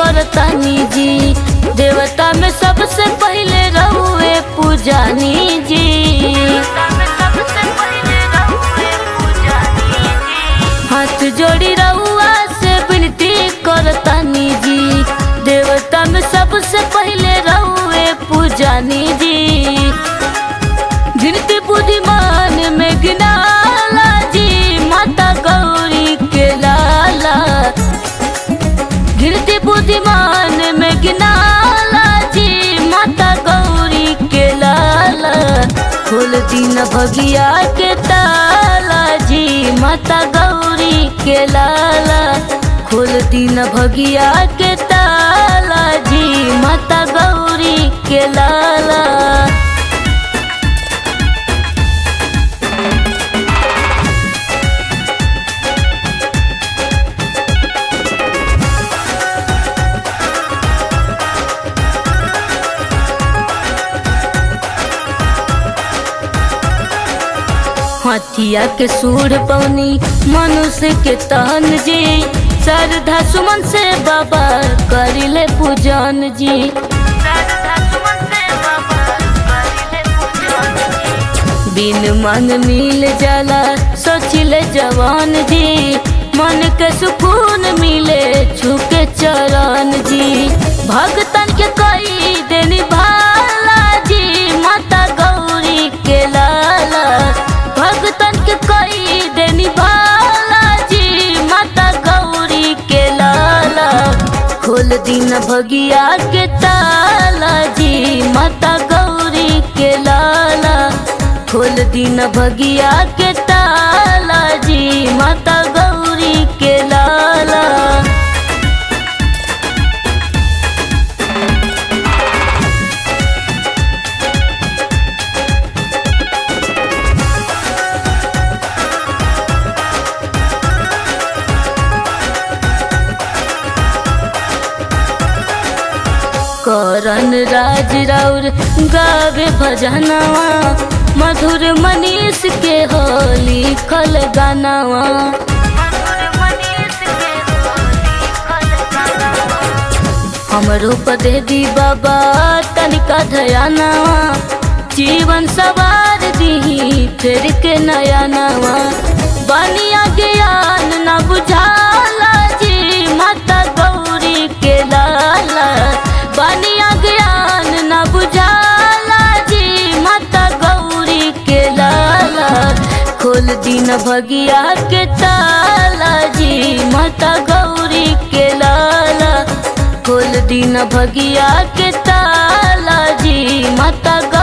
करतानी जी देवता में सबसे पहले रहुए पूजानी जी हाथ जोड़ी रहुआ से विनती करतानी जी देवता में सबसे पहले रहुए पूजानी जी गिनती बुद्धिमान में गिनाला जी माता गौरी के लाला गिनती बुद्धिमान में गिनाला जी माता गौरी के लाला खोल दिन भगिया के ताला जी माता गौरी के लाला खोल दिन भगिया के ताला जी माता गौरी के लाला हथिया के सूर पौनी मनुष्य के तहन जी श्रद्धा सुमन से बाबा करिले पूजन जी बिन मन मिल जाला सोचिले जवान जी मन के सुकून मिले छुके चरण जी भगतन के कई देनी भाला जी माता गौरी के लाला भगतन के कई देनी भाला जी माता गौरी के लाला खोल दिन भगिया के ताला जी माता गौरी के लाला खोल दिन भगिया के ताला जी माता गौरी के लाला करन राज राउर गावे भजनवा मधुर मनीष के हो लिखल गानावा हमरो पदे दी बाबा तनिका धयानावा जीवन सवार दी फिर के नया नवा बनिया ज्ञान न बुझाला जी माता गौरी के लाला बनिया ज्ञान न बुझाला जी माता गौरी के लाला खोल दिन भगिया के ताला जी माता गौरी के लाला खोल दिन भगिया के ताला जी माता